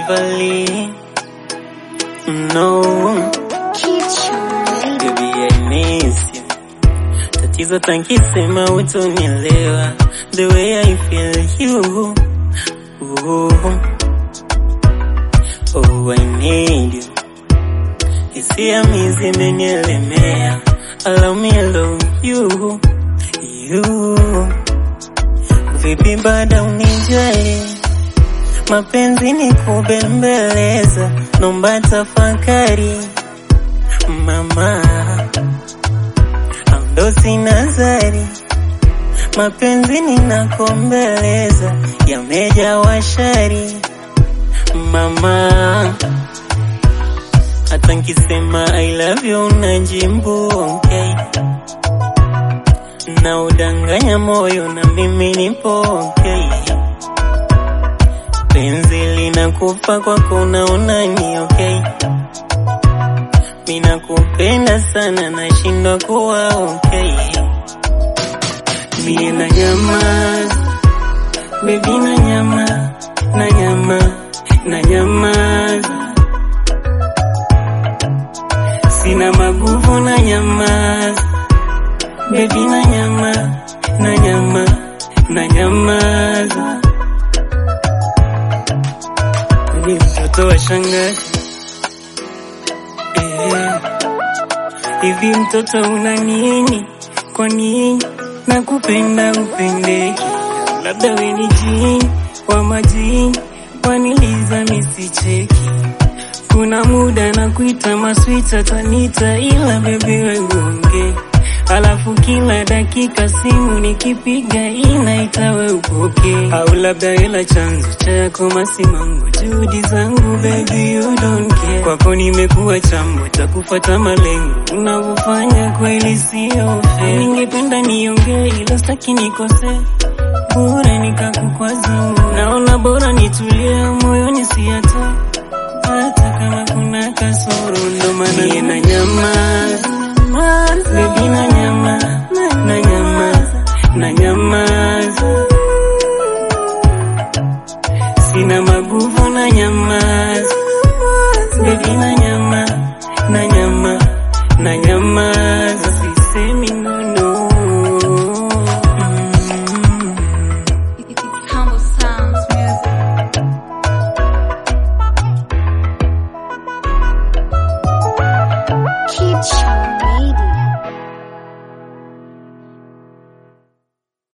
Beverly. No, baby I miss you. Tatizo tankisema utonielewa the way I feel you. Ooh. Oh, I need you. Hisia mi zimenielemea. Allow me allow you. You. Vipi bada unijali? Mapenzi ni kubembeleza, nomba tafakari mama, ando sina zari. Mapenzi ninakombeleza, yameja washari mama, hata nkisema I love you unajimbu okay, na udanganya moyo na mimi nipo okay penzi linakufa kwako unaona ni okay mina kupenda sana nashindwa kuwa okay mie na nyama bebi na nyama na nyama na nyamaza sina maguvu na nyamaza bebi na nyama na nyama na nyamaza ni mtoto wa shangazi eh. Hivi mtoto una nini? Kwa nini nakupenda upendeki? Labda we ni jini wa majini, waniliza misicheki. Kuna muda na kuita maswita tanita, ila bebi wegonge Alafu kila dakika simu nikipiga inaita we upoke, au labda ila chanzo chako masimango, juhudi zangu baby you don't care. Kwako nimekuwa chambo cha kufuata malengo, unavyofanya kweli sio fair. Ningependa niongee ila sitaki nikose, bora nikakukwaza. Naona bora nitulie moyoni siyatoe, hata kama kuna kasoro, ndo maana na nyamaza Baby na nyama